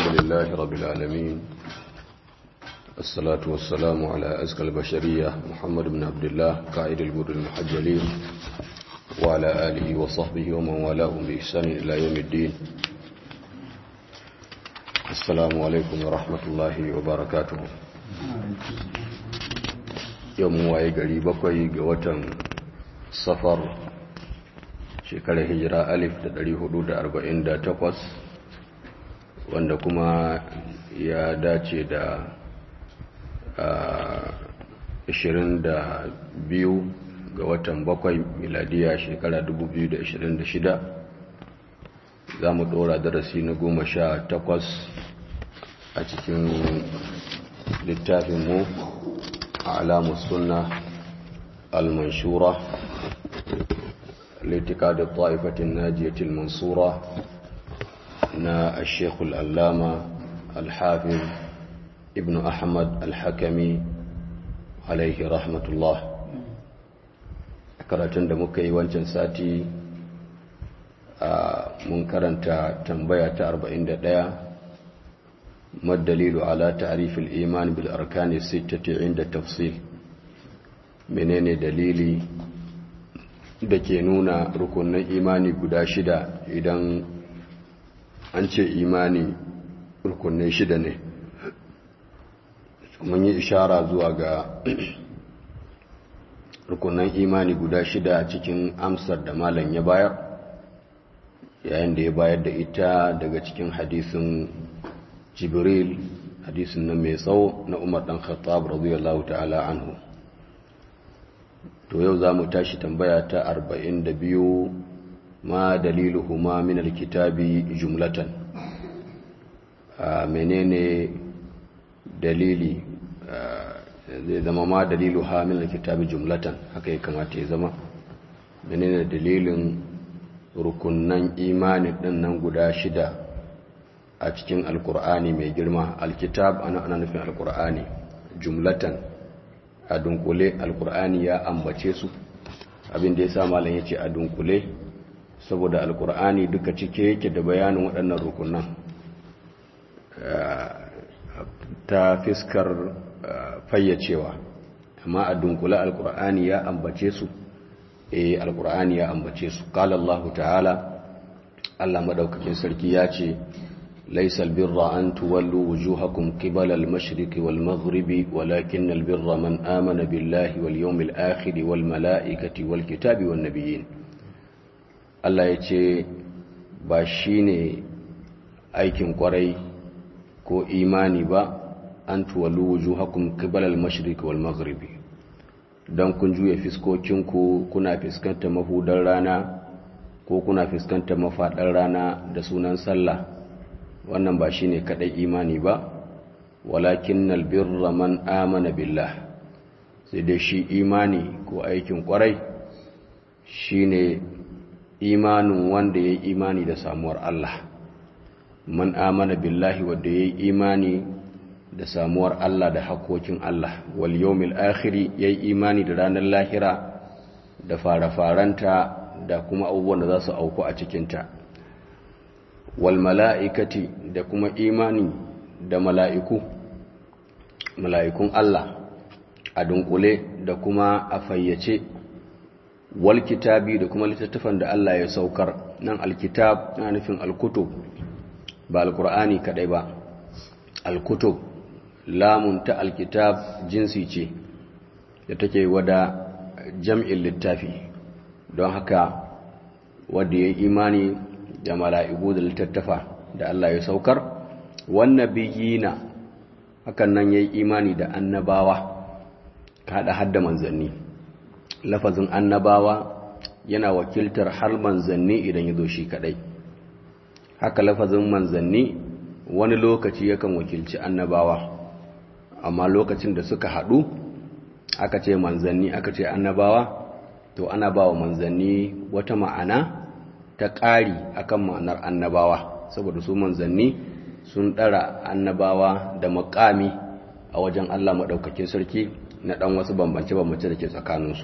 لله رب العالمين الصلاة والسلام على أزكى البشرية محمد بن عبد الله قائد الجود المحجلين وعلى آله وصحبه ومن والاهم بإحسان إلى يوم الدين السلام عليكم ورحمة الله وبركاته يوم واي قريب بقي قوة سفر shekarar hijira alif da ɗari hudu da arba'in da takwas wanda kuma ya dace da ashirin da biyu ga watan bakwai miladiya shekara dubu biyu da ashirin da shida za mu ɗora darasi na goma sha takwas a cikin littafinmu a alamun suna al-manshura لاعتقاد الطائفة الناجية المنصورة نا الشيخ الألامة الحافظ ابن أحمد الحكمي عليه رحمة الله karatun da muka yi wancan sati a mun karanta tambaya ta 41 madalilu ala ta'rifil iman bil arkani sittati inda tafsil menene dalili da ke nuna rukunin imani guda shida idan an ce imani rukunin shida ne mun yi ishara zuwa ga rukunin imani guda shida cikin amsar da malam ya bayar yayin da ya bayar da ita daga cikin hadisin jibril hadisin nan mai tsawo na umar dan khattab radiyallahu ta'ala anhu to yau za mu tashi tambaya ta arba'in da biyu ma daliluhuma min alkitabi jumlatan a menene dalili zai zama ma dalilu ha min alkitabi jumlatan haka ya kamata ya zama menene dalilin rukunnan imani din nan guda shida a cikin alkur'ani mai girma alkitab ana ana nufin alkur'ani jumlatan a dunkule alkur'ani ya ambace su abinda ya sa malam ya ce a dunkule saboda alkur'ani duka cike yake da bayanin waɗannan rukunan ta fiskar fayyacewa amma a dunkule alkur'ani ya ambace su eh alkur'ani ya ambace su qala Allah ta'ala Allah madaukakin sarki ya ce ليس البر أن تولوا وجوهكم قبل المشرق والمغرب ولكن البر من آمن بالله واليوم الآخر والملائكة والكتاب والنبيين الله يتي باشيني aikin kwarai ko imani ba an tuwallu wujuhakum qibala al-mashriq wal maghribi dan kun juya fiskokinku kuna fiskantar mahudar rana ko kuna fiskantar mafadar rana da sunan sallah wannan ba shi ne kaɗai imani ba walakin albirra man amana billah sai dai shi imani ko aikin ƙwarai shi ne imanin wanda ya yi imani da samuwar Allah man amana billahi wadda ya yi imani da samuwar Allah da hakokin Allah wal yawmil akhiri ya yi imani da ranar lahira da fara-faranta da kuma abubuwan da za su auku a cikinta wal mala'ikati da kuma imani da mala'iku mala'ikun Allah a dunkule da kuma a fayyace wal kitabi da kuma littattafan da Allah ya saukar nan alkitab na nufin alkutub ba alkur'ani kadai ba alkutub lamun ta alkitab jinsi ce da take wada jam'in littafi don haka wadda ya imani da mala'iku da littattafa da Allah ya saukar wannan biyina hakan nan ya yi imani da annabawa kaɗa hadda manzanni lafazin annabawa yana wakiltar har manzanni idan ya zo shi kaɗai haka lafazin manzanni wani lokaci yakan wakilci annabawa amma lokacin da suka haɗu aka ce manzanni aka ce annabawa to ana ba wa manzanni wata ma'ana ta ƙari akan ma'anar annabawa saboda su manzanni sun ɗara annabawa da makami a wajen Allah maɗaukakin sarki na ɗan wasu bambance-bambance da ke tsakaninsu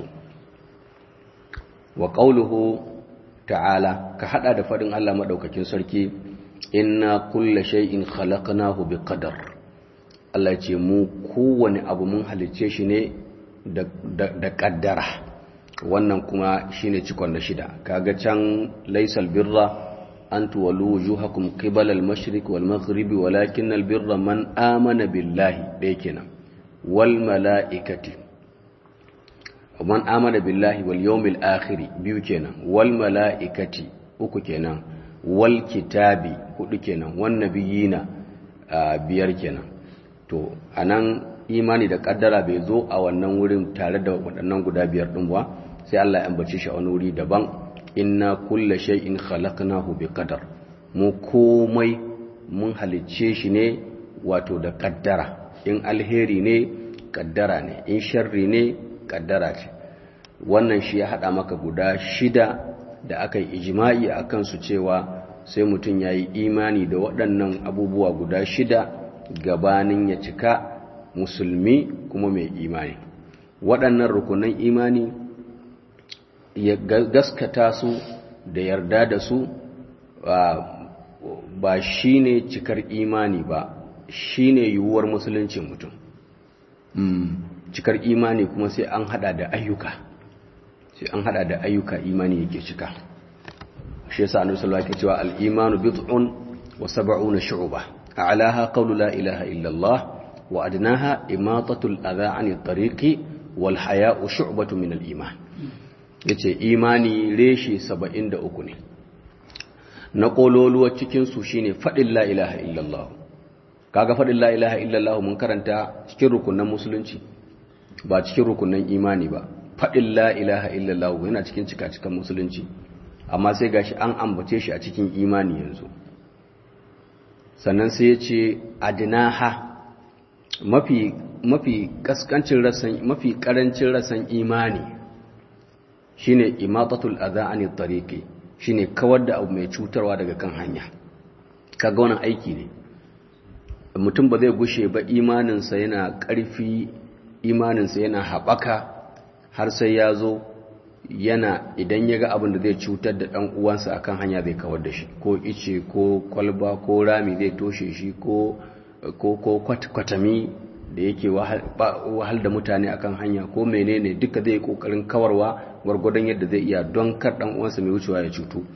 wa ƙauluhu ta'ala ka haɗa da faɗin Allah maɗaukakin sarki inna kulla shay'in khalaqnahu biqadar Allah ce mu kowane abu mun halicce shi ne da kaddara wannan kuma shine cikon da shida kaga can laysal birra an tuwallu wujuhakum qibala al-mashriq wal maghrib walakin al-birra man amana billahi dai kenan wal malaikati man amana billahi wal yawmil akhir biyu kenan wal malaikati uku kenan wal kitabi hudu kenan wan nabiyina biyar kenan to anan imani da kaddara bai zo a wannan wurin tare da waɗannan guda biyar ɗin ba sai Allah ya ambace shi a wani wuri daban inna kulla shay'in khalaqnahu biqadar mu komai mun halicce shi ne wato da kaddara in alheri ne kaddara ne in sharri ne kaddara ce wannan shi ya hada maka guda shida da aka yi ijma'i akan su cewa sai mutum yayi imani da waɗannan abubuwa guda shida gabanin ya cika musulmi kuma mai imani waɗannan rukunan imani ya gaskata su da yarda da su ba shi ne cikar imani ba shi ne yiwuwar musuluncin mutum cikar imani kuma sai an hada da ayyuka sai an hada da ayyuka imani yake cika shi yasa annabi sallallahu alaihi cewa al-imanu bid'un wa sab'una shu'ba a'laha qawlu la ilaha illa Allah wa adnaha imatatul adha 'anil tariqi wal haya'u shu'batun min al-iman yace imani reshi 73 ne na kololuwa cikin su shine fadin la ilaha illa Allah kaga fadin la ilaha illa Allah mun karanta cikin rukunan musulunci ba cikin rukunan imani ba fadin la ilaha illa Allah yana cikin cika-cikan musulunci amma sai gashi an ambace shi a cikin imani yanzu sannan sai ya ce adinaha mafi mafi kaskancin rasan mafi karancin rasan imani shine imatatul adha anit tariqi shine kawar da abu mai cutarwa daga kan hanya kaga wannan aiki ne mutum ba zai gushe ba imaninsa yana ƙarfi imaninsa yana haɓaka har sai ya zo yana idan ya ga abin da zai cutar da ɗan uwansa akan hanya zai kawar da shi ko ice ko kwalba ko rami zai toshe shi ko ko kwatami da yake wahal da mutane akan hanya ko menene duka zai kokarin kawarwa gwargwadon yadda zai iya don kar ɗan uwansa mai wucewa ya cutu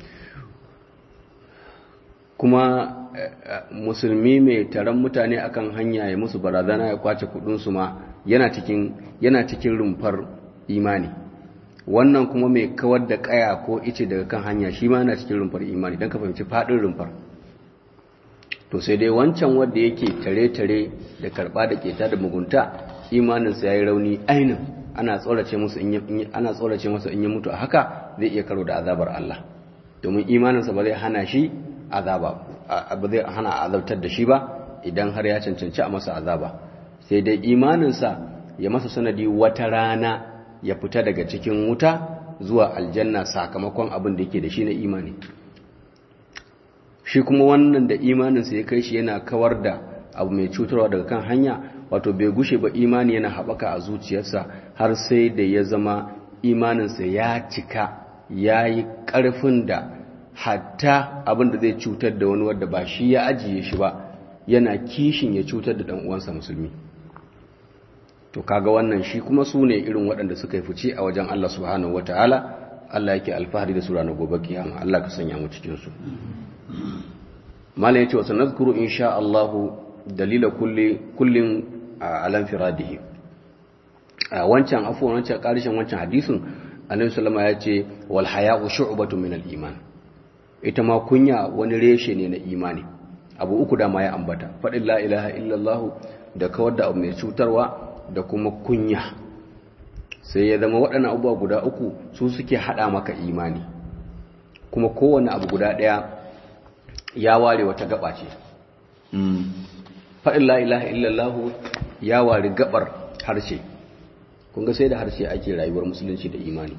kuma musulmi mai taron mutane akan hanya ya musu barazana ya kwace kudinsu ma yana cikin yana cikin rumfar imani wannan kuma mai kawar da kaya ko ice daga kan hanya shi ma yana cikin rumfar imani don ka fahimci fadin rumfar to sai dai wancan wanda yake tare-tare da karba da keta da mugunta imaninsa ya yi rauni ainin ana tsorace musu in ana tsorace masa in ya mutu a haka zai iya karo da azabar Allah domin imaninsa ba zai hana shi azaba ba zai hana azabtar da shi ba idan har ya cancanci a masa azaba sai dai imaninsa ya masa sanadi wata rana ya fita daga cikin wuta zuwa aljanna sakamakon abin da yake da shi na imani shi kuma wannan da imaninsa ya kai shi yana kawar da abu mai cutarwa daga kan hanya wato bai gushe ba imani yana haɓaka a zuciyarsa har sai da ya zama imaninsa ya cika ya yi ƙarfin da hatta abin da zai cutar da wani wadda ba shi ya ajiye shi ba yana kishin ya cutar da ɗan uwansa musulmi to kaga wannan shi kuma su ne irin waɗanda suka yi fice a wajen Allah subhanahu wataala Allah yake alfahari da su ranar gobe kiyama Allah ka sanya mu cikin su malam yace wa sanadkuru insha Allah dalila kulli kullin alan firadihi wancan afwan wancan karishin wancan hadisin annabi sallama ya ce wal haya'u shu'batun min al iman ita ma kunya wani reshe ne na imani abu uku da ma ya ambata faɗin la ilaha illallah da kawar da abu mai cutarwa da kuma kunya sai ya zama waɗannan abubuwa guda uku su suke haɗa maka imani kuma kowane abu guda ɗaya ya ware wata gaba ce faɗin la ilaha illallah ya ware gabar harshe kunga sai da harshe ake rayuwar musulunci da imani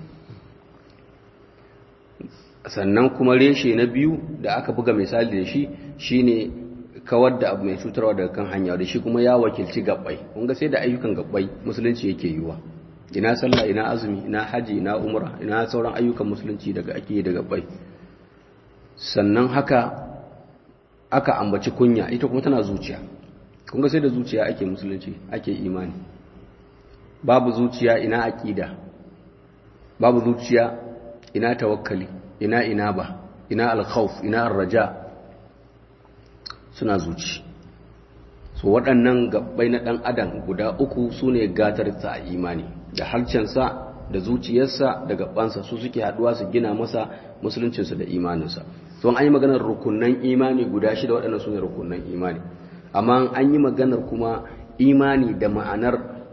sannan kuma reshe na biyu da aka buga misali da shi shine kawar da abu mai cutarwa daga kan hanya da shi kuma ya wakilci gabbai kunga sai da ayyukan gabbai musulunci yake yiwa ina sallah ina azumi ina haji ina umra ina sauran ayyukan musulunci daga ake da gabbai sannan haka aka ambaci kunya ita kuma tana zuciya kun ga sai da zuciya ake musulunci ake imani babu zuciya ina aqida babu zuciya ina tawakkali ina ina ba ina alkhawf ina arraja suna zuci so waɗannan gabbai na ɗan adam guda uku su ne gatarsa a imani da harcensa da zuciyarsa da gabansa su suke haɗuwa su gina masa musuluncinsa da imaninsa so an yi maganar rukunan imani guda shida waɗannan su ne rukunan imani amma an yi maganar kuma imani da ma'anar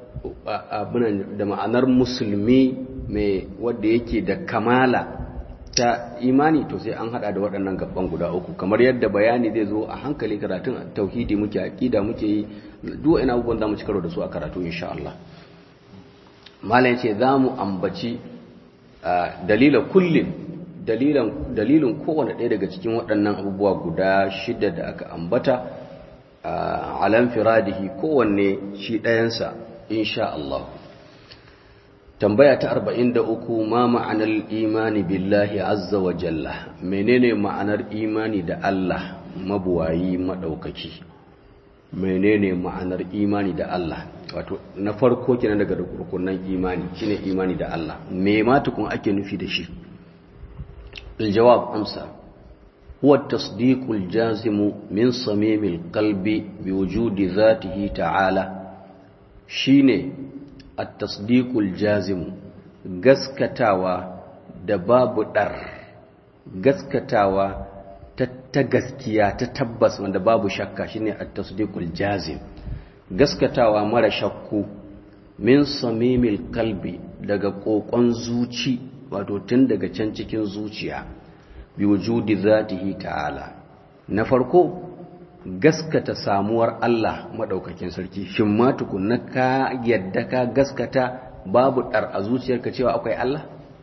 da ma'anar musulmi mai wadda yake da kamala ta imani to sai an hada da waɗannan gaban guda uku kamar yadda bayani zai zo a hankali karatun tauhidi muke aqida muke yi duk ina abubuwan da mu ci karo da su a karatu insha Allah malam yace zamu ambaci dalila kullin dalilan dalilin kowanne ɗaya daga cikin waɗannan abubuwa guda shida da aka ambata alam firadihi kowanne shi ɗayansa insha Allah tambaya ta 43 ma ma'anar imani billahi azza wa jalla menene ma'anar imani da Allah mabuwayi madaukaki menene ma'anar imani da Allah wato na farko kenan daga rukunan imani shine imani da Allah me ma tukun ake nufi da shi aljawab amsa huwa at-tasdiq al-jazim min samim al-qalbi biwujudi dhatihi ta'ala shine at-tasdiqul jazim gaskatawa da babu dar gaskatawa ta, ta gaskiya ta tabbas wanda babu shakka shine at-tasdiqul jazim gaskatawa mara shakku min samimil kalbi daga kokon zuci wato tun daga can cikin zuciya bi wujudi zatihi ta'ala na farko gaskata samuwar Allah maɗaukakin sarki shin ma tukunna ka yadda ka gaskata babu ɗar a zuciyarka cewa akwai Allah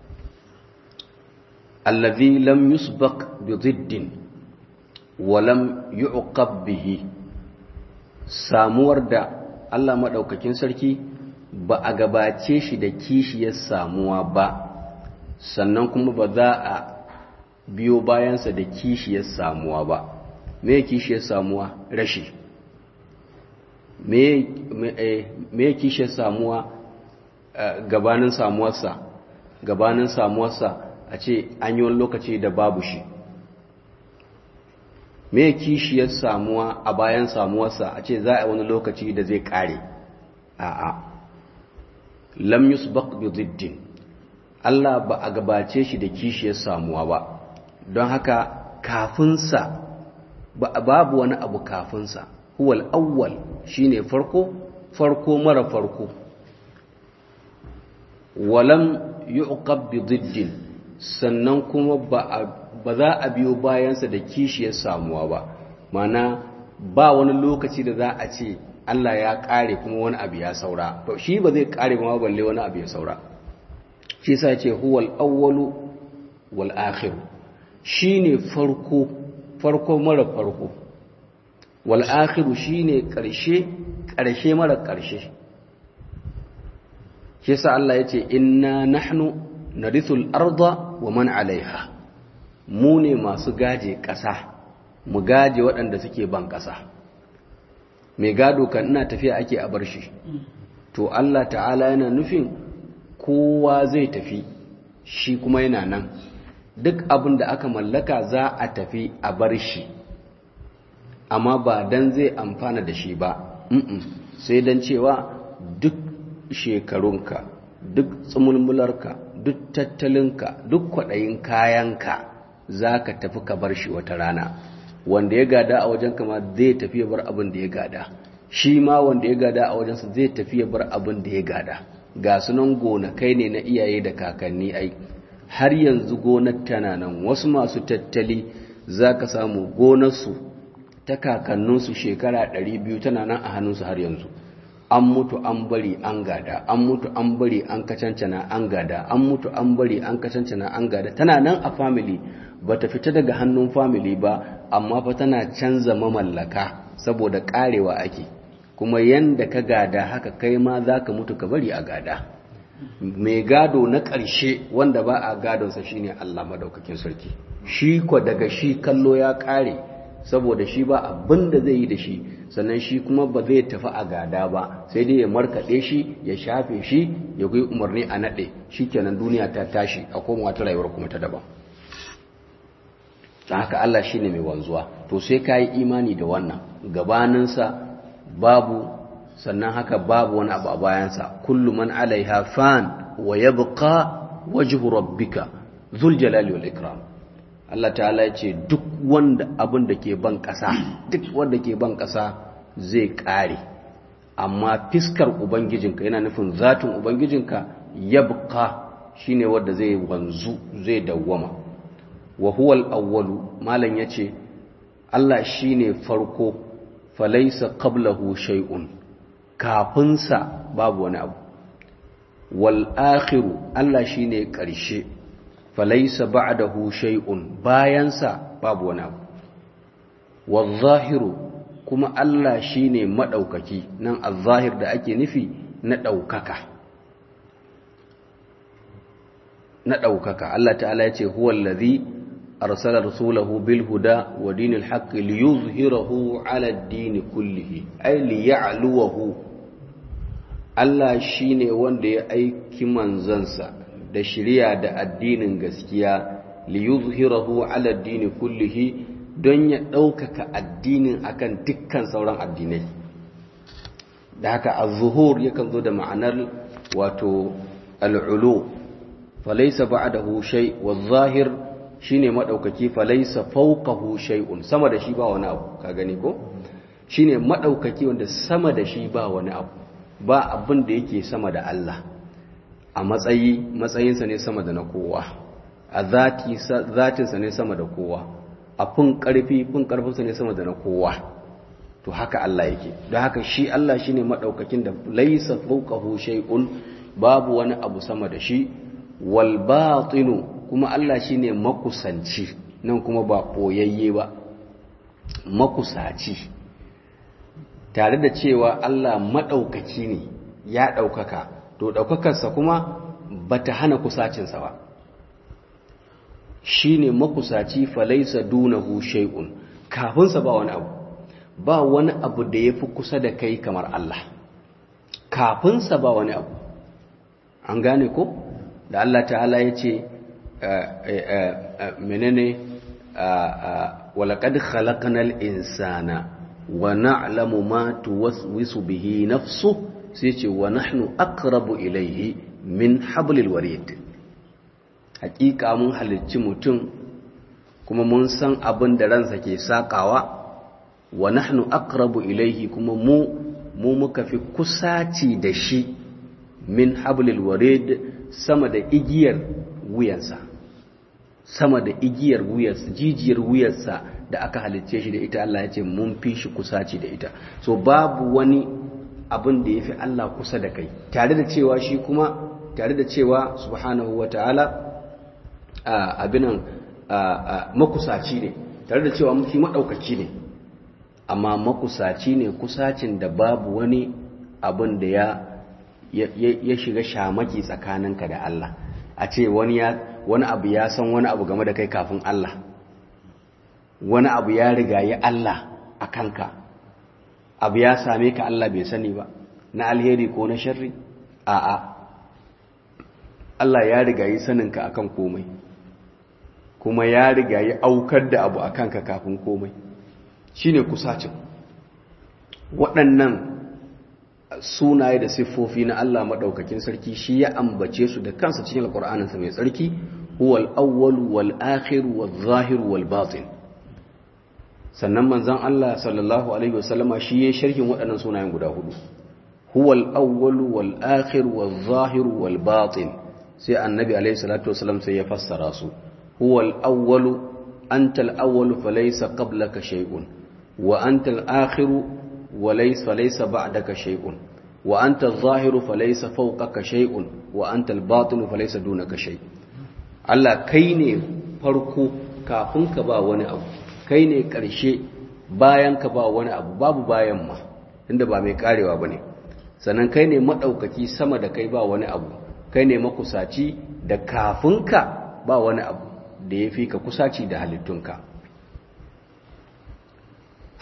allazi lam yusbaq bi ziddin wa lam yu'qab bihi samuwar da Allah maɗaukakin sarki ba a gabace shi da kishiyar samuwa ba sannan kuma ba za a biyo bayansa da kishiyar samuwa ba me kishiyar samuwa rashi me kishiyar samuwa gabanin samuwarsa gabanin samuwarsa a ce an yi wani lokaci da babu shi me kishiyar samuwa a bayan samuwarsa a ce za a wani lokaci da zai kare a'a lam yusbaq bi ziddin Allah ba a gabace shi da kishiyar samuwa ba don haka kafinsa babu wani abu kafinsa huwal awwal shine farko farko mara farko walam yuqab bi diddin sannan kuma ba za a biyo bayansa da kishiyar samuwa ba mana ba wani lokaci da za a ce Allah ya kare kuma wani abu ya saura to shi ba zai kare ba balle wani abu ya saura shi sa ce huwal awwalu wal akhir shine farko farko mara farko wal akhiru shine karshe karshe mara karshe shi sa Allah yace inna nahnu narithul arda wa man alaiha mu ne masu gaje ƙasa mu gaje waɗanda suke ban ƙasa mai gado kan ina tafiya ake a bar shi to Allah ta'ala yana nufin kowa zai tafi shi kuma yana nan duk abin da aka mallaka za a tafi a bar shi amma ba dan zai amfana da shi ba sai dan cewa duk shekarunka duk tsumulmularka duk tattalinka duk kwaɗayin kayanka za ka tafi ka bar shi wata rana wanda ya gada a wajen kama zai tafi ya bar abin da ya gada shi ma wanda ya gada a wajensa zai tafi ya bar abin da ya gada ga sunan gonakai ne na iyaye da kakanni ai har yanzu gonar tana nan wasu masu tattali za ka samu gonarsu ta kakanninsu shekara 200 tana nan a hannunsu har yanzu an mutu an bari an gada an mutu an bari an kacancana an gada an mutu an bari an kacancana an gada tana nan a family ba ta fita daga hannun family ba amma fa tana canza mamallaka saboda karewa ake kuma yanda ka gada haka kai ma za ka mutu ka bari a gada mai gado na ƙarshe wanda ba a gadonsa shine Allah madaukakin sarki shi ko daga shi kallo ya ƙare saboda shi ba abin da zai yi da shi sannan shi kuma ba zai tafi a gada ba sai dai ya markaɗe shi ya shafe shi ya kai umarni a naɗe shi kenan duniya ta tashi a koma wata rayuwar kuma ta daban ta haka Allah shi ne mai wanzuwa to sai ka yi imani da wannan gabaninsa babu sannan haka babu wani abu a bayansa kullu man alaiha fan wa yabqa wajhu rabbika dhul jalali wal ikram Allah ta'ala ya ce duk wanda abin da ke ban ƙasa duk wanda ke ban ƙasa zai ƙare amma fiskar ubangijinka yana nufin zatin ubangijinka yabqa shine wanda zai wanzu zai dawwama wa huwa al-awwalu malan yace Allah shine farko falaysa qablahu shay'un kafinsa babu wani abu wal akhiru Allah shine ƙarshe falaisa ba'dahu shay'un bayansa babu wani abu wadh-zahiru kuma Allah shine madaukaki nan az-zahir da ake nufi na daukaka na daukaka Allah ta'ala yace huwa allazi arsala rasulahu bil huda wa dinil haqqi liyuzhirahu 'ala ad-din kullihi ay liya'luwahu Allah shine wanda ya aiki manzansa da shirya da addinin gaskiya li yuzhirahu ala addini kullihi don ya ɗaukaka addinin akan dukkan sauran addinai da haka az-zuhur yakan zo da ma'anar wato al-ulu falaysa ba'dahu shay waz-zahir shine madaukaki falaysa fawqahu shay'un sama da shi ba wani abu ka gani ko shine madaukaki wanda sama da shi ba wani abu ba abin da yake sama da Allah a matsayi matsayinsa ne sama da na kowa a zatinsa ne sama da kowa a fin ƙarfi fin ƙarfinsa ne sama da na kowa to haka Allah yake don haka shi Allah shi ne maɗaukakin da laisa fauƙahu shay'un babu wani abu sama da shi wal batinu kuma Allah shi ne makusanci nan kuma ba ɓoyayye ba makusaci tare da cewa Allah maɗaukaki ne ya ɗaukaka to ɗaukakarsa kuma ba ta hana kusacinsa ba shi ne makusaci falaisa dunahu shay'un kafinsa ba wani abu ba wani abu da ya fi kusa da kai kamar Allah kafinsa ba wani abu an gane ko da Allah ta'ala ya ce menene walaƙad khalaqnal insana wa na'lamu ma tuwaswisu bihi nafsuhu sai ce wa nahnu aqrabu ilaihi min hablil warid hakika mun halicci mutum kuma mun san abin da ransa ke sakawa wa nahnu aqrabu ilaihi kuma mu mu muka fi kusaci da shi min hablil warid sama da igiyar wuyansa sama da igiyar wuyarsa jijiyar wuyarsa da aka halicce shi da ita Allah ya ce mun fi shi kusaci da ita so babu wani abin da ya fi Allah kusa da kai tare da cewa shi kuma tare da cewa subhanahu wa ta'ala abinan makusaci ne tare da cewa mafi maɗaukaci ne amma makusaci ne kusacin da babu wani abin da ya ya shiga shamaki tsakaninka da Allah a ce wani wani abu ya san wani abu game da kai kafin Allah wani abu ya riga ya Allah a kanka abu ya same ka Allah bai sani ba na alheri ko na sharri a'a Allah ya riga yi saninka akan komai kuma ya riga yi aukar da abu akan ka kafin komai shine kusacin waɗannan sunaye da siffofi na Allah maɗaukakin sarki shi ya ambace su da kansa cikin alƙur'aninsa mai tsarki huwal awwal wal akhir wal zahir wal batin sannan manzon Allah sallallahu alaihi wasallama shi ya sharhin waɗannan sunayen guda hudu huwal awwal wal akhir wal zahir wal batin sai annabi alaihi salatu wasallam sai ya fassara su huwal awwal anta al awwal falaysa qablaka shay'un wa anta al akhir وليس فليس بعدك شيء وأنت الظاهر فليس فوقك شيء وأنت الباطن فليس دونك شيء Allah kai ne farko kafin ka ba wani abu kai ne ƙarshe bayan ka ba wani abu babu bayan ma inda ba mai karewa bane sannan kai ne madaukaki sama da kai ba wani abu kai ne makusaci da kafin ka ba wani abu da ya fi ka kusaci da halittunka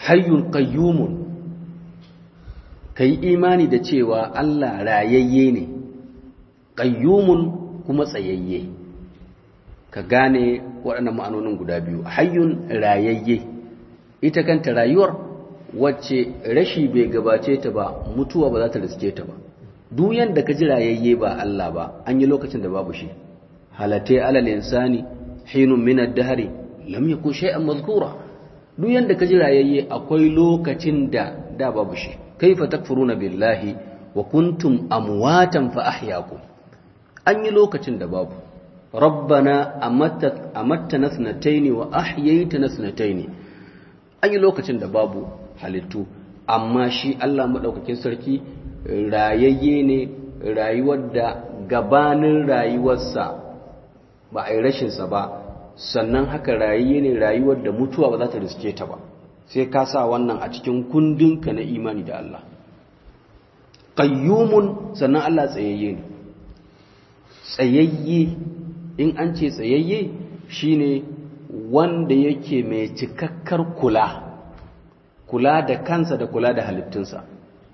hayyun qayyumun kai imani da cewa Allah rayayye ne qayyumun kuma tsayayye ka gane waɗannan ma'anonin guda biyu hayyun rayayye ita kanta rayuwar wacce rashi bai gabace ta ba mutuwa ba za ta riske ta ba duk yanda ka ji rayayye ba Allah ba an yi lokacin da babu shi halatai alal insani hinun min ad-dahri lam yakun shay'an mazkura duk yanda ka ji rayayye akwai lokacin da da babu shi kaifa takfuruna billahi wa kuntum amwatan fa ahyaakum an yi lokacin da babu rabbana amattana sanataini wa ahyaytana sanataini an yi lokacin da babu halittu amma shi Allah madaukakin sarki rayayye ne rayuwar da gabanin rayuwarsa ba a yi rashinsa ba sannan haka rayayye ne rayuwar da mutuwa ba za ta riske ta ba sai ka sa wannan a cikin kundinka na imani da Allah qayyumun sannan Allah tsayayye ne tsayayye in an ce tsayayye shine wanda yake mai cikakkar kula kula da kansa da kula da halittunsa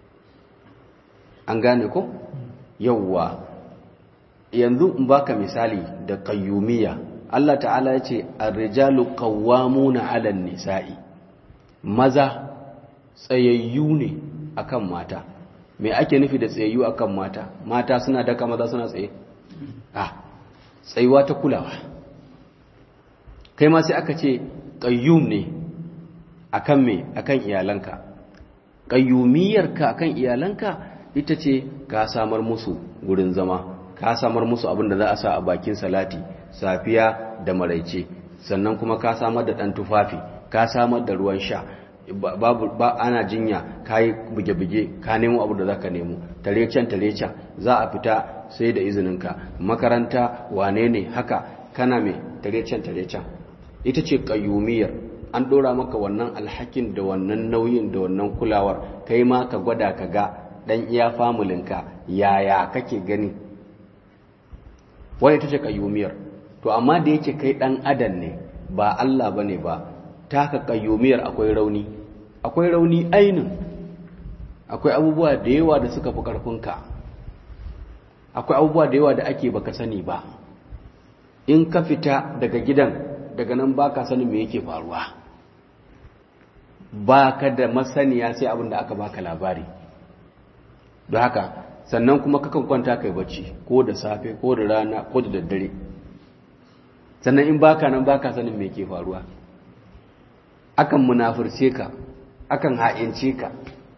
an gane ko yawwa yanzu in baka misali da qayyumiyya Allah ta'ala ya ce ar-rijalu qawwamuna 'ala an-nisa'i maza tsayayyu ne akan mata me ake nufi da tsayayyu akan mata mata suna daka maza suna tsaye ah tsayuwa ta kulawa kai ma sai aka ce qayyum ne akan me akan iyalanka qayyumiyarka akan iyalanka ita ce ka samar musu gurin zama ka samar musu abin da za a sa a bakin salati safiya da maraice sannan kuma ka samar da ɗan tufafi ka samar da ruwan sha babu ba ana jinya ka yi buge-buge ka nemo abu da za ka nemo tarecen tarecen za a fita sai da izininka makaranta wane ne haka kana mai tarecen tarecen ita ce ƙayyumiyar an ɗora maka wannan alhakin da wannan nauyin da wannan kulawar kai ma ka gwada ka ga ɗan iya famulinka yaya kake gani wani ita ce ƙayyumiyar to amma da yake kai ɗan adam ne ba Allah ba ne ba taka ƙayyumiyar akwai rauni akwai rauni ainin akwai abubuwa da yawa da suka fi ƙarfinka akwai abubuwa da yawa da ake baka sani ba in ka fita daga gidan daga nan baka sanin me yake faruwa baka da masaniya sai abin da aka baka labari don haka sannan kuma kakan kwanta kai bacci ko da safe ko da rana ko da daddare sannan in baka nan baka sanin me ke faruwa akan munafurce ka akan ha'ince ka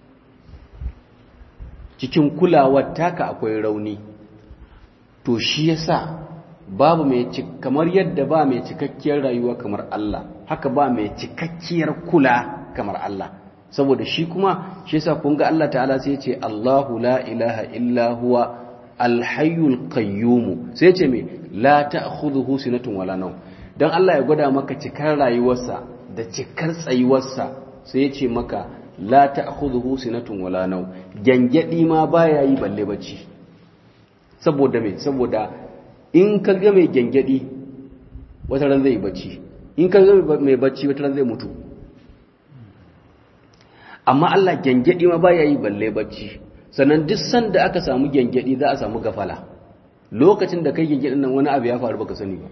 cikin kulawar taka akwai rauni to shi yasa babu mai kamar yadda ba mai cikakkiyar rayuwa kamar Allah haka ba mai cikakkiyar kula kamar Allah saboda shi kuma shi yasa kun ga Allah ta'ala sai ce Allahu la ilaha illa huwa alhayyul qayyum sai ce me la ta'khudhuhu sinatun wala nawm dan Allah ya gwada maka cikar rayuwarsa da cikar tsayuwarsa sai ya ce maka la ta'khudhuhu sinatun wala nawm gangadi ma baya yi balle bacci saboda me saboda in ka ga mai gangadi wata ran zai bacci in ka ga mai bacci wata ran zai mutu amma Allah gyangyadi ma baya yi balle bacci sannan duk sanda aka samu gyangyadi za a samu gafala lokacin da kai gyangyadin nan wani abu ya faru baka sani ba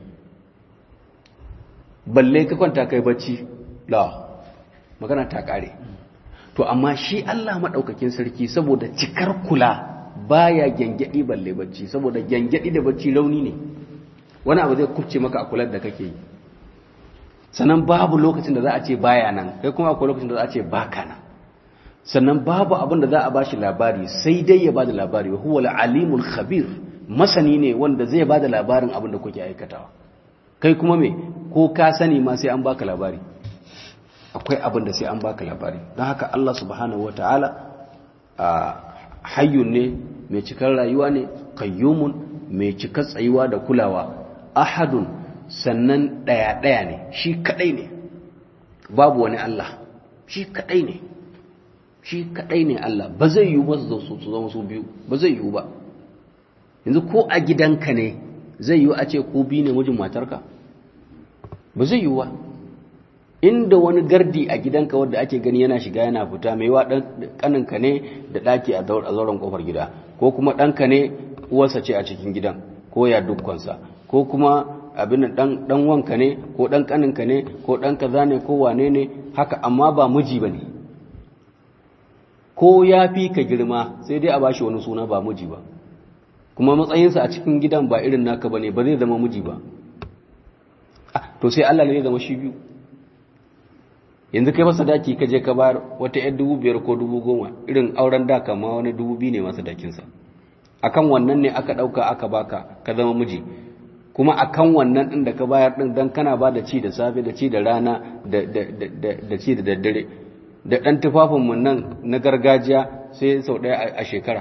balle ka kwanta kai bacci la magana ta kare to amma shi Allah madaukakin sarki saboda cikar kula baya gyangyadi balle bacci saboda gyangyadi da bacci rauni ne wani abu zai kubce maka a kular da kake yi sannan babu lokacin da za a ce baya nan kai kuma akwai lokacin da za a ce baka nan sannan babu abin da za a bashi labari sai dai ya bada labari wa huwa alimul khabir masani ne wanda zai bada labarin abin da kuke aikatawa kai kuma me ko ka sani ma sai an baka labari akwai abin da sai an baka labari don haka Allah subhanahu wataala a hayyun ne mai cikar rayuwa ne qayyumun mai cikar tsayuwa da kulawa ahadun sannan daya daya ne shi kadai ne babu wani Allah shi kadai ne shi kadai ne Allah ba zai yiwu ba su zama su biyu ba zai yiwu ba yanzu ko a gidanka ne zai yiwu a ce ko biyu ne mijin matarka ba zai yiwu ba inda wani gardi a gidanka wanda ake gani yana shiga yana fita mai wa kaninka ne da ɗaki a zauren kofar gida ko kuma ɗanka ne uwarsa ce a cikin gidan ko ya dukkansa ko kuma abin dan wanka ne ko dan kaninka ne ko dan kaza ne ko wane ne haka amma ba miji ba ne ko ya fi ka girma sai dai a bashi wani suna ba miji ba kuma matsayinsa a cikin gidan ba irin naka ba ne ba zai zama miji ba to sai Allah ne zai zama shi biyu yanzu kai masa daki ka je ka bayar wata yan dubu biyar ko dubu goma irin auren da kama wani dubu biyu ne masa dakinsa akan wannan ne aka ɗauka aka baka ka zama miji kuma akan wannan ɗin da ka bayar ɗin don kana ba da ci da safe da ci da rana da ci da daddare da ɗan tufafinmu nan na gargajiya sai sau ɗaya a shekara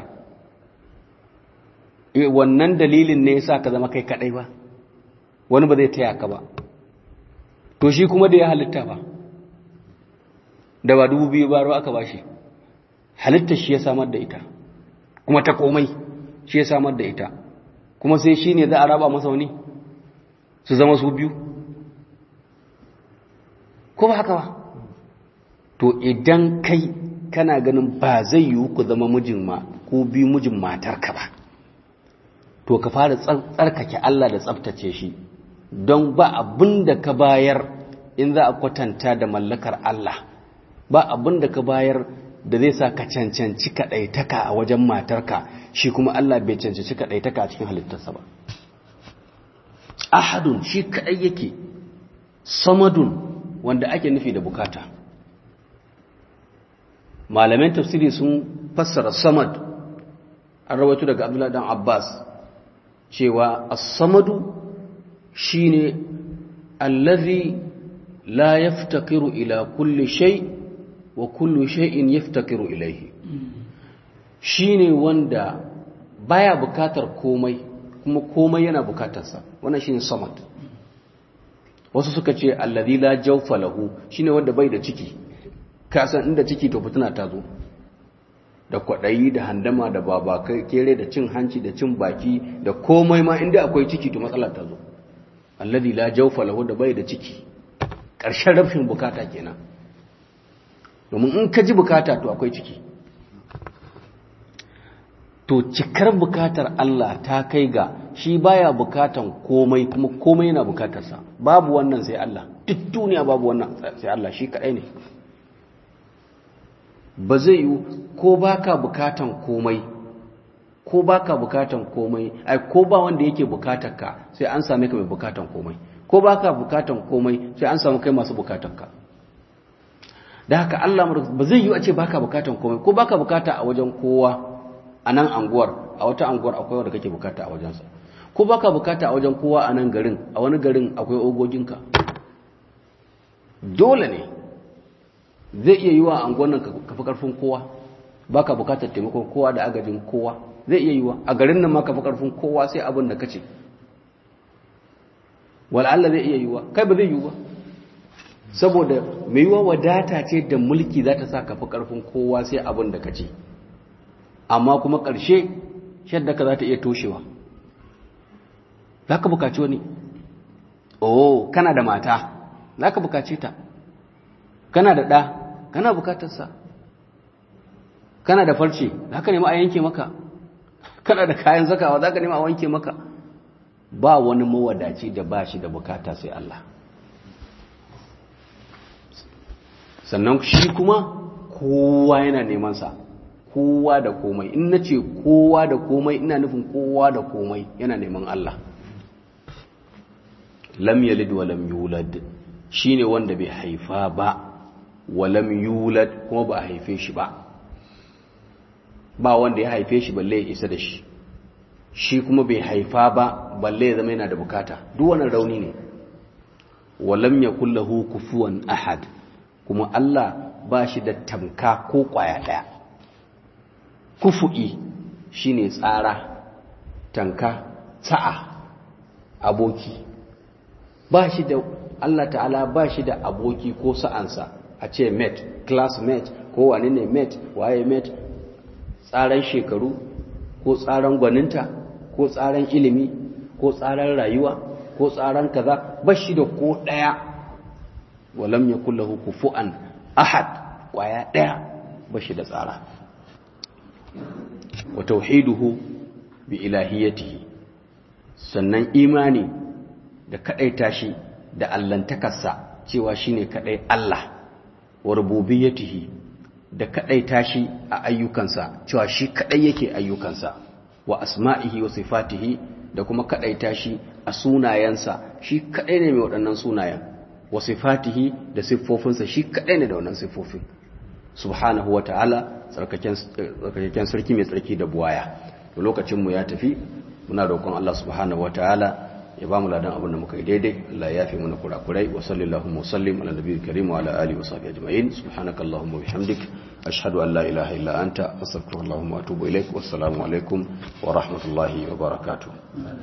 wannan dalilin ne yasa ka zama kai kaɗai ba wani ba zai taya ka ba to shi kuma da ya halitta ba da ba dubu biyu baro aka ba shi halitta shi ya samar da ita kuma ta komai shi ya samar da ita kuma sai shi ne za a raba masa wani su zama su biyu ko ba haka ba to idan kai kana ganin ba zai yiwu ku zama mijin ma ko biyu mijin matarka ba to ka fara tsarkake Allah da tsabtace shi don ba abin da ka bayar in za a kwatanta da mallakar Allah ba abin da ka bayar da zai sa ka cancanci kaɗaitaka a wajen matarka shi kuma Allah bai cancanci kaɗaitaka a cikin halittarsa ba ahadun shi kaɗai yake samadun wanda ake nufi da bukata malaman tafsiri sun fassara samad an rawaito daga abdullahi dan abbas cewa as-samadu shine allazi la yaftakiru ila kulli shay wa kullu shay'in yaftakiru ilayhi shine wanda baya bukatar komai kuma komai yana bukatarsa wannan shine samad wasu suka ce allazi la jawfa lahu shine wanda bai da ciki ka san inda ciki to fitina ta zo da kwaɗayi da handama da baba kere da cin hanci da cin baki da komai ma inda akwai ciki to matsalar ta zo alladhi la jawfa lahu da bai da ciki ƙarshen rafin bukata kenan domin in ka ji bukata to akwai ciki to cikar bukatar Allah ta kai ga shi baya bukatan komai kuma komai yana bukatarsa babu wannan sai Allah duk duniya babu wannan sai Allah shi kadai ne ba zai yi ko baka bukatan komai ko baka bukatan komai ai ko ba wanda yake bukatar ka sai an same ka mai bukatan komai ko baka bukatan komai sai an samu kai masu bukatar ka da haka Allah ba zai yi a ce baka bukatan komai ko baka bukata a wajen kowa a nan anguwar a wata anguwar akwai wanda kake bukata a wajensa ko baka bukata a wajen kowa a nan garin a wani garin akwai ogoginka dole ne zai iya yi wa anguwan nan ka fi karfin kowa baka bukatar taimakon kowa da agajin kowa zai iya yi wa a garin nan ma ka fi karfin kowa sai abin da kace wal'alla zai iya yi wa kai ba zai yi wa saboda mai yiwa wadata ce da mulki za ta sa ka fi karfin kowa sai abin da kace amma kuma ƙarshe shadda ka za ta iya toshewa za ka bukaci wani oh kana da mata za ka bukaci ta kana da ɗa kana bukatarsa kana da farce za ka nema a yanke maka kana da kayan zakawa za ka nema a wanke maka ba wani mawadaci da ba shi da bukata sai Allah sannan shi kuma kowa yana nemansa kowa da komai in na ce kowa da komai ina nufin kowa da komai yana neman Allah lam yalid wa lam yulad shine wanda bai haifa ba wa lam yulad kuma ba a haife shi ba ba wanda ya haife shi balle ya isa da shi shi kuma bai haifa ba balle ya zama yana da bukata duk wannan rauni ne wa lam yakul lahu kufuwan ahad kuma Allah ba shi da tamka ko kwaya daya kufu'i shine tsara tanka ta'a aboki ba shi da Allah ta'ala ba shi da aboki ko sa'ansa a ce mate classmate ko wane ne mate waye mate tsaran shekaru ko tsaran gwaninta ko tsaran ilimi ko tsaran rayuwa ko tsaran kaza ba shi da ko ɗaya walam yakul lahu kufuwan ahad kwaya daya bashi da tsara wa tauhiduhu bi ilahiyatihi sannan imani da kadaita shi da allantakarsa cewa shine kadai Allah wa rububiyyatihi da kadaita shi a ayyukansa cewa shi kadai yake ayyukansa wa asma'ihi wa sifatihi da kuma kadaita shi a sunayensa shi kadai ne mai waɗannan sunayen wa sifatihi da siffofinsa shi kadai ne da wannan siffofin subhanahu wa ta'ala tsarkaken sarki mai tsarki da buwaya da lokacinmu ya tafi muna roƙon Allah subhanahu wa ta'ala ya ba mu ladan abin da muka yi daidai Allah ya fi mana kurakurai wa sallallahu wa sallim ala nabiyil karim wa ala alihi wa sahbihi ajma'in subhanaka allahumma wa bihamdik ashhadu an la ilaha illa anta astaghfiruka wa atubu ilaik wassalamu alaikum wa rahmatullahi wa barakatuh